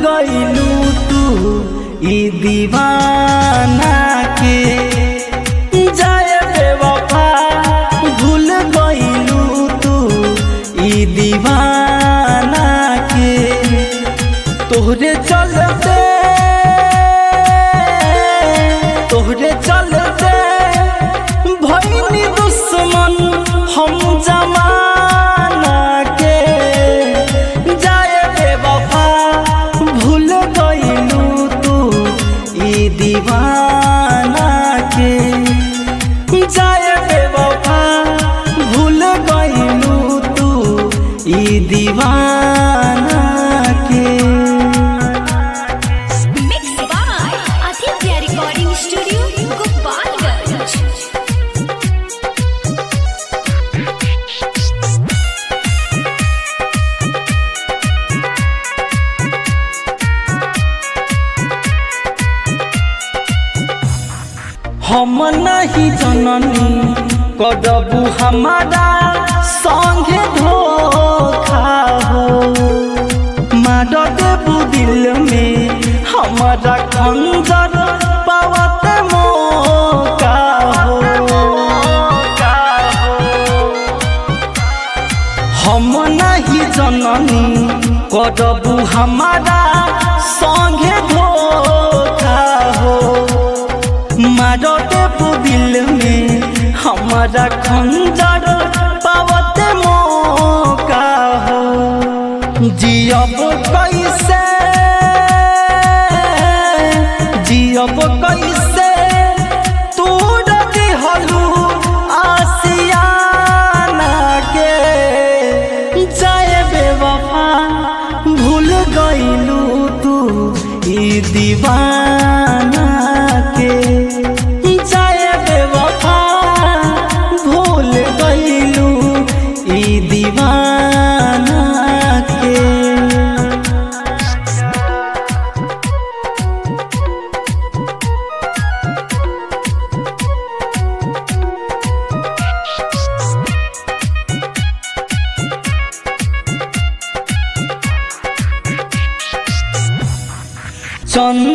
गईलू तू ई दीवाना के जाए बेवफा भूल गईलू तू ई दीवाना के तोहरे चलते तोहरे चलते भईनी दुश्मन हम जमाना के जाए बेवफा भूल गईलू तू ई दीवाना के जाए बेवफा भूल गईलू तू ई दीवाना के Mixed by Aditya Recording Studio, Gopalganj. हम नहीं जननी करबू हमारा संगे धोखा हो मार देबू दिल में हमारा खंजर पावत मौका हो हम नहीं जननी करबू हमारा संगे धोखा हो मारो देबू दिल में हमारा खंजर पावत मौका हो जियब कैसे जियब कैसे तू दिहलू आसियाना के जाए बेवफा भूल गईलू तू ई दीवाना के जाए बेवफा भूल गईलू ई दीवाना के चंद